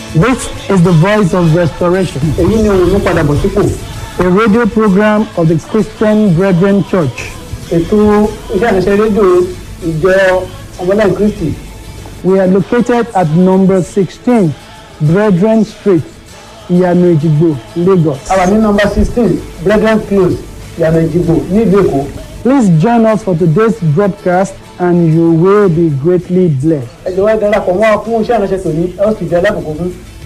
This is the voice of restoration, èyí ni òun mú padà bọ̀ sípò a radio program of the Christian Brethren Church. ètò iṣẹ́ àṣẹ rédíò ìjọ ọmọlẹ́yìn kristi We are located at number 16, Brethren Street, Iyanu Ejigbo, Lagos. a wà ní nọmba sixteen brethren close ìyànà ìjìgbò nílùú èkó Please join us for today's broadcast and you will be greatly blessed. ẹ jọ̀wọ́ ẹ darapọ̀ mọ́ wa fún iṣẹ́ àṣẹ tòní ẹ ó sì jẹ́ alákòókò fún